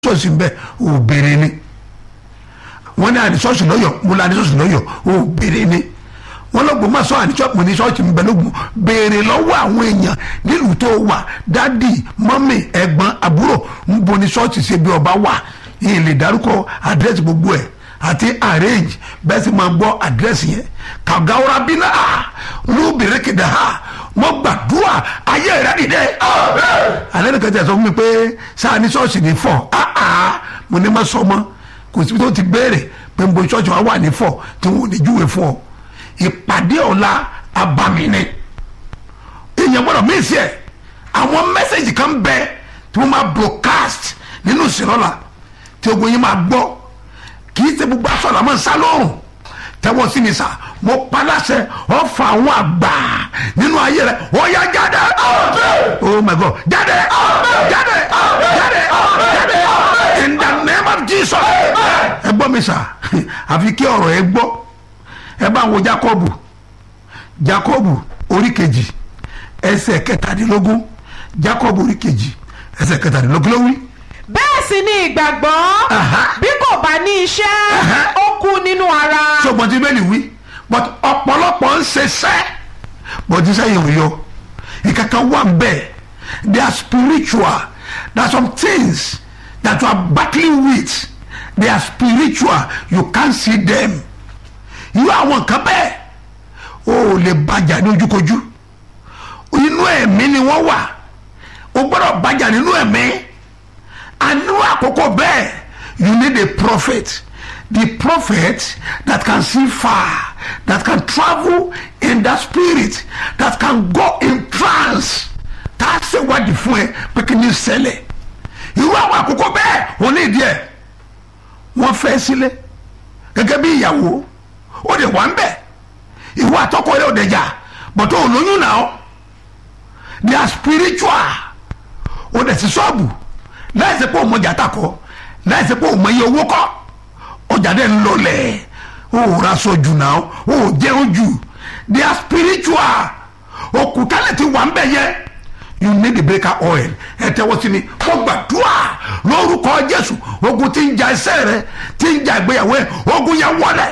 ṣọ́ọ̀ṣì ń bẹ òbèrè ni wọ́n ní àdìsọ́ọ̀ṣì lọ́yọ̀ mo la àdìsọ́ọ̀ṣì lọ́yọ̀ òbèrè ni wọ́n lọ́gbọ̀n máa sọ àdìsọ́ọ̀ṣì mo ní ṣọ́ọ̀ṣì ń bẹ lógun béèrè lọ́wọ́ àwọn èèyàn nílùú tó wà dádì mọ́mì ẹ̀gbọ́n àbúrò ń bo ní ṣọ́ọ̀ṣì ṣe bí ọba wà yìí lè dárúkọ àdírẹ́sì gbogbo ẹ̀ àti arrange bẹ́ẹ̀ sì máa gbọ́ àdírẹ́sì yẹn kàgáwọ́ra bínú à lóbìnrin kìdá ha mo gbàdúrà ayé rẹ dìde. alẹ́ nìkan tẹ̀ sọ fún mi pé sáà ní ṣọ́ọ̀ṣì ní fọ́ mo ní ma sọ mọ́ kò síbi tó ti béèrè pé nbọ ṣọ́ọ̀ṣì wa wà ní fọ́ tí wọn ò ní júwe fún ọ ìpàdé ọ̀la abami ni èèyàn gbọ́dọ̀ mí sí ẹ̀ àwọn mẹ́sẹ̀gì kan bẹ tí wọ́n máa broadcast nínú ìsìnlọ́la tí ogun yín máa gbọ́ kì í ṣe gbogbo aṣọ làwọn ń sá lóòrùn tẹ́wọ́ sí mi sá mo paláṣẹ ọ̀fà àwọn àgbà nínú ayé rẹ ó yá jáde oh my god jáde jáde jáde jáde in the name of jesus ẹ gbọ́ mi sá àfi kí ọ̀rọ̀ ẹ gbọ́ ẹ bá wo jacob jacob orí kejì ẹsẹ̀ kẹtàdínlógún jacob orí kejì ẹsẹ̀ kẹtàdínlógún ló wí bẹ́ẹ̀ sì ni ìgbàgbọ́ bí kò bá ní iṣẹ́ ó kú nínú ara. ṣùgbọ́n tí bẹ́ẹ̀ ni wí but ọ̀pọ̀lọpọ̀ ń ṣiṣẹ́ but iṣẹ́ yẹn ò yọ ìkankan wà bẹ́ẹ̀ they are spiritual there are some things that you are battling with they are spiritual you can't see them irú àwọn nǹkan bẹ́ẹ̀ o ò lè bàjá ní ojúkojú inú ẹ̀mí ni wọ́n wà o gbọ́dọ̀ bàjá nínú ẹ̀mí àánú àkókò bẹ́ẹ̀ you need a prophet the prophet that can see far that can travel in that spirit that can go in trance tá a ṣe wádìí fún ẹ pé kí ni ṣẹlẹ̀ irú àwọn àkókò bẹ́ẹ̀ wọ́n ní ìdí ẹ̀ wọ́n fẹ́ sílẹ̀ gẹ́gẹ́ bí ìyàwó ó lè wà ń bẹ̀ ìwọ àtọkọ rẹ ò dẹjà bọ̀tọ̀ olóyún náà they are spiritual ó dẹ̀ sí ṣọ́ọ̀bù láìsí pé òun ọjà takọ láìsí pé òun iye owó kọ ọjà dẹ̀ ń lọlẹ̀ ó ra sọ jù náà ó jẹun jù they are spiritual òkúta lè ti wà ń bẹ̀ yẹ you need the breaker oil ẹ tẹ́wọ́ sí mi kó gbàdúrà lórúkọ jésù ogun tí ń ja ẹsẹ̀ rẹ tí ń ja ìgbéyàwó ẹ ogun yẹn wọlé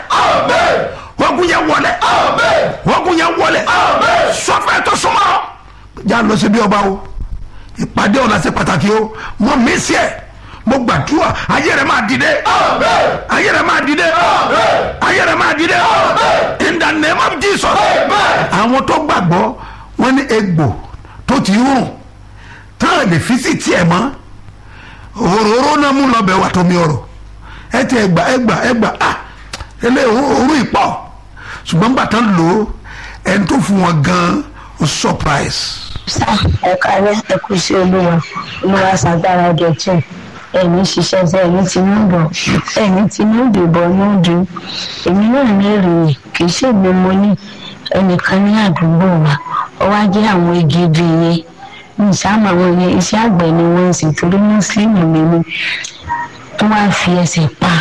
ogun yẹn wọlé ogun yẹn wọlé sọfẹ tó súnmọ́ já lọ sí bí ọba o ìpàdé ọ̀la ṣe pàtàkì o mo mí sí ẹ mo gbàdúrà ayé rẹ máa dìde ayé rẹ máa dìde ayé rẹ máa dìde in the name of jesus àwọn tó gbàgbọ́ wọ́n ní egbò tó ti rùn táwọn lè fi sí tiẹ̀ mọ́ òróró náà mú lọ bẹ̀ wà tómi ọ̀rọ̀ ẹ ti ẹgbà ẹgbà ẹgbà ah ẹlẹ́ òórùn ìpọ̀ ṣùgbọ́n gbà tán lò ó ẹni tó fún wọn gan ó surprise sá ẹ̀ka rẹ̀ ẹ̀kú sí olúwa olúwa ṣàgbára dọ̀tún ẹ̀mí ṣiṣẹ́ sẹ́ ẹ̀mí ti ní bọ̀ ẹ̀mí ti ní ìdìbò ní ọdún èmi náà ní èrè kì í ṣègbè mo ní ẹnìkan ní àdúgbò wa ó wá jẹ́ àwọn igi ibi yẹn ní ìsáàmù àwọn yẹn iṣẹ́ àgbẹ̀ ni wọ́n ń sìn torí mùsùlùmí mi ni wọ́n wá fi ẹsẹ̀ pa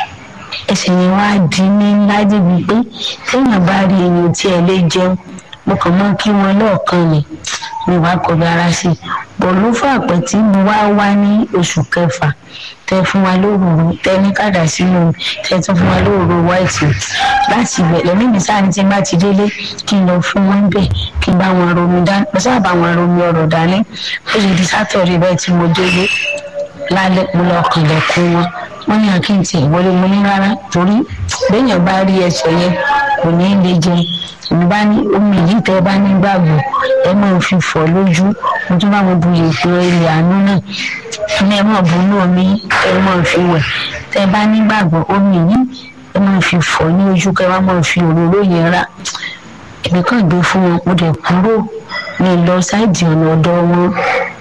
ẹsẹ̀ yẹn wá di ní ńlá débi pé téèyàn bá rí ẹni tí ẹ lè jẹun mo kàn mọ́ kí wọ́n lọ́ọ̀kan ni mi wá kọbi ara sí i bọ̀ ló fà pẹ́ tí mo wá wá ní oṣù kẹfà tẹ fún wa lóòrò tẹ ní kàdà sínú tẹ tún fún wa lóòrò wáìtì láti ibẹ̀ lẹ́mí mi sáà ní tí n bá ti délé kí n lọ fún wọn bẹ̀ kí n bá wọn romi dání mo sábà bá wọn romi ọ̀rọ̀ dání ó sì di sátọ̀rì bẹ́ẹ̀ tí mo délé lálẹ́ mo lọ kànlẹ̀kùn wọn wọ́n ní àkíyèsí ìwọlé mo ní rárá torí béèyàn bá rí ẹsẹ̀ yẹn kò ní í lè jẹun èmi bá ní omi yìí tẹ bá ní gbàgbọ́ ẹ máa fi fọ lójú mo tún bá wọn bu ètò ilẹ̀ àánú náà ní ẹ máa bu ní omi ẹ máa fi wẹ̀ tẹ bá ní gbàgbọ́ omi yìí ẹ máa fi fọ ní ojú kẹ wá máa fi òróró yẹn rà èmi kàn gbé fún wọn mo dẹ̀ kúrò ní lọ sáìdì ọ̀nà ọ̀dọ̀ wọn mọ́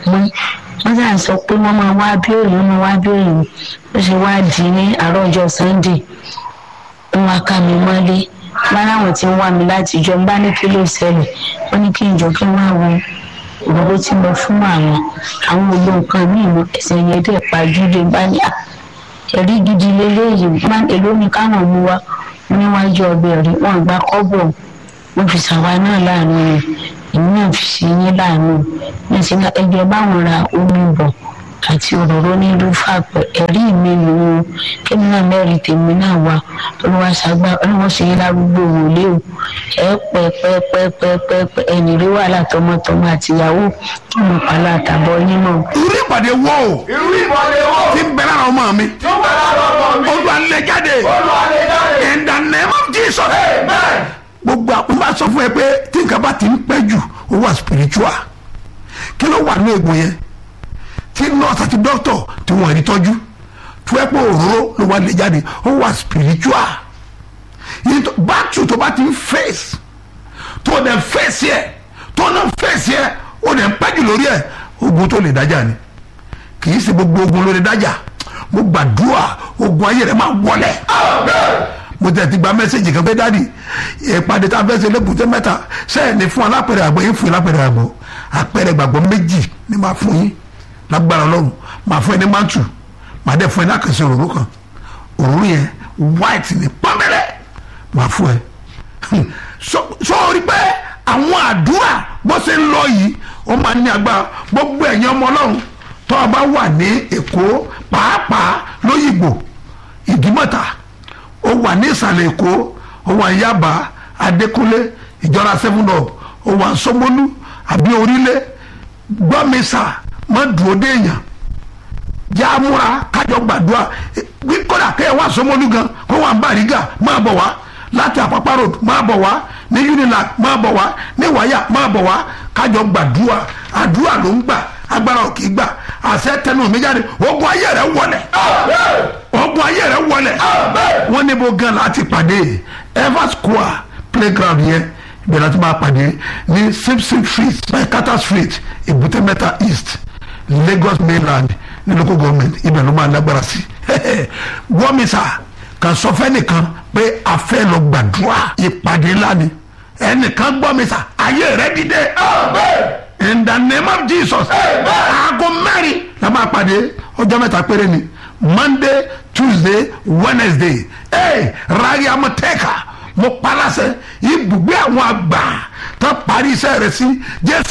wọ́n sà sọ pé wọ́n máa wá bí òyìn wọ́n wá bí òyìn ó ṣe wá di ní àárọ̀ ọjọ́ sunday wọ́n wá ká mi mọ́lé lára àwọn tí ń wá mi láti jọ ń bá ní kí ló ṣẹlẹ̀ wọ́n ní kí n jọ kí wọ́n á wo òróró tí mo fún àwọn àwọn gbogbo nǹkan míì mọ ẹsẹ̀ yẹn dẹ̀ pàjùdé bá ní à ẹ̀rí gidi lélẹ́yìí máa èló ni káwọn mú wa níwájú ọbẹ̀ rí wọn gba kọ́bọ̀ wọn fi ṣàwa náà láàánú rẹ̀ èmi náà fi ṣe yín láàánú ní ti ẹgbẹ́ báwọn ra omi bọ̀ àti òróró ní lúfàpẹ ẹ̀rí mi nù ú kémi náà mẹ́rin tèmi náà wá olúwa ṣàgbà olúwa ṣe yín lárúgbó wòlé o ẹ pẹ pẹ pẹ pẹ pẹ pẹ ẹnì rí wàhálà tọmọtọmọ àtìyàwó ọmọ pàlà àtàbọ yín náà. irú ìpàdé wo o irú ìmọ̀lẹ̀ wo ti ń bẹ lára ọmọ mi tó bá lára ọmọ mi olú alẹ́ jáde olùwàlẹ̀ jáde in the name of Jesus amen gbogbo àpò bá sọ fún ẹ pé tí nǹkan bá ti ń pẹ́ jù ó wà spiritual kí ló wà ní egbò yẹn tí nurse àti doctor tí wọ́n rí tọ́jú tí wọ́n pẹ́ òróró ló wà lè jáde ó wà spiritual yìí tó bátù tó bá ti ń face tó o dẹ̀ face yẹ tó o náà face yẹ o dẹ̀ ń pẹ́ jù lórí ẹ̀ ogun tó lè dájà ni kì í ṣe gbogbo ogun ló lè dájà mo gbàdúrà ogun ayé rẹ máa wọlé mo tẹ̀ ti gba mẹ́sẹ̀gì kan pé dáàdi ìpàdé tá a fẹ́ ṣe lébùté mẹ́ta sẹ́yìn ní fún alápẹ̀rẹ̀ àgbọ̀ yín fún yín lápẹ̀rẹ̀ àgbọ̀ àpẹẹrẹ gbàgbọ́ méjì ni máa fún yín lágbára ọlọ́run máa fún ẹ ní mántù máa dẹ̀ fún ẹ ní àkànṣe òróró kan òróró yẹn white ní pọ́nbẹ́rẹ́ máa fún ẹ sọ́ọ́rí pé àwọn àdúrà bó ṣe ń lọ yìí ó máa ní agbára gbogbo ẹ̀yin ọmọ ọlọ́run tó o bá wà ní èkó pàápàá lóyìnbó ìdímọ̀ta ó wà ní ìsàlẹ̀ èkó ó wà ní yaba adékúnlé ìjọra seven up ó wà ní sọmọlú àbí orílẹ̀ gbọ́mísà má dúró déèyàn jẹ́ amúra kájọ gbàdúrà bí kódà kẹ́ ẹ̀ wá sọmọlú gan kó wà ní bàrígà máa bọ̀ wá láti àpápá road máa bọ̀ wá ní unilag máa bọ̀ wá ní wáyà máa bọ̀ wá kájọ gbàdúrà àdúrà ló ń gbà agbára ò kì í gbà àṣẹ tẹnu mi jáde ogun ayé rẹ wọlẹ̀ ogun ayé rẹ wọlẹ̀ wọ́n ní bó gan láti pàdé ever square playground yẹn ibẹ̀ láti máa pàdé ní simpson street baikata street èbúté mẹ́ta east lagos mainland ní local government ibẹ̀ ló máa lágbára sí wọ́mísà kan sọ fẹ́ nìkan pé a fẹ́ lọ gbàdúrà ìpàdé ńlá ni ẹnìkan gbọ́ mi sà ayé rẹ dìde in the name of jesus aago mẹ́rin la máa pàdé ọjọ́ mẹ́ta péré ni monday tuesday wednesday ee rari amọ̀tẹ́ka mo palasẹ̀ ibùgbé àwọn àgbà tó parí iṣẹ́ rẹ̀ sí jésù.